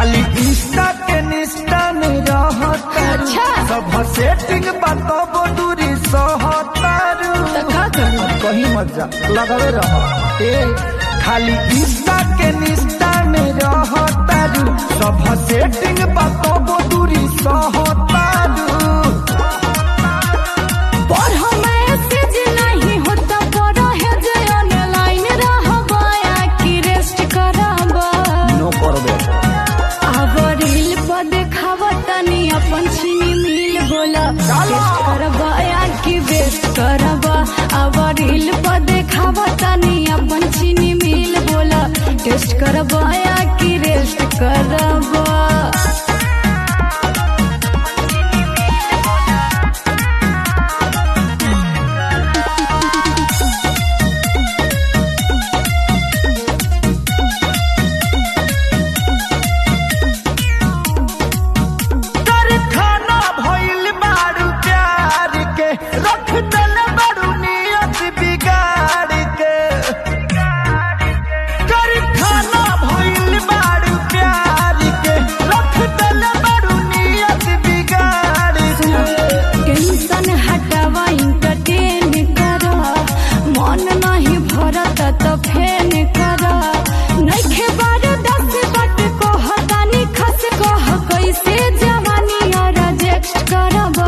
खाली इंस्टा के निष्ठा में रहत अच्छा। सब सेटिंग बताबो दूरी सहतारू तो का करूं? कहीं मत जा लगावे रह ए खाली इंस्टा के निष्ठा में रहतारू सब सेटिंग बताबो दूरी सहतारू पर हम मैसेज नहीं होता पर है जे ऑनलाइन रहबा या कि रेस्ट करबा नो करबे अब रील पर देखावा तनी अपन छीनी मिल बोला टेस्ट करबा या कि वेस्ट करबा अब रील पर देखावा तनी अपन छीनी मिल बोला टेस्ट करबा या कि रेस्ट करबा तर खाना भइल बारू प्यार के रख दल बारू नियत बिगाड़ के कर खाना भइल बारू प्यार के रख दल बारू नियत बिगाड़ के टेंशन हटावा इंटरटेन करा मन नहीं भरत तो फेन करा नइखे बार दस बट कह तानी खस कह कैसे जवानी और रिजेक्ट करबा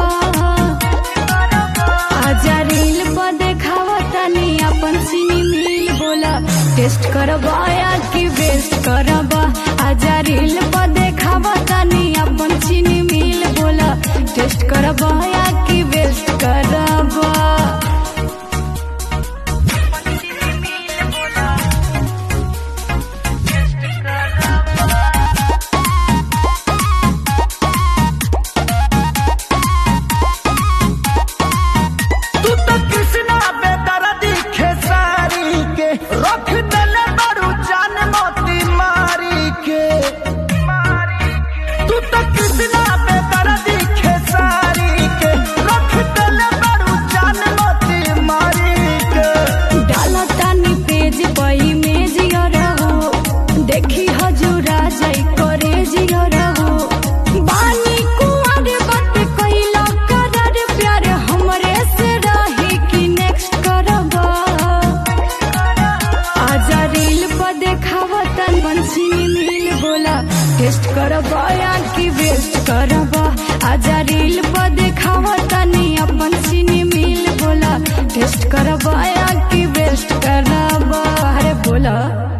आजा रील पर देखावा तानी अपन सीनी मिल बोला टेस्ट करबा या कि वेस्ट करबा आजा रील पर देखावा तानी अपन सीनी मिल बोला टेस्ट करबा या कि वेस्ट करबा तू तो कृष्णा बेदर्दी खेसारी के रख दल बारू जान मोती मारी के तू तो कृष्णा बेदर्दी खेसारी के रख दल बारू जान मोती मारी के डाला तानी पेज पर इमेज रहो देखी हजूरा जाई करे रहो बानी कुंवर बट कइला करार प्यार हमरे से रही कि नेक्स्ट करबा आजा रील पर देखावा तन बंसीनी मिल बोला टेस्ट करबा या कि वेस्ट करबा आजा रील पर देखावा तनी अपन सीनी मिल बोला टेस्ट करबा या कि वेस्ट करबा अरे बोला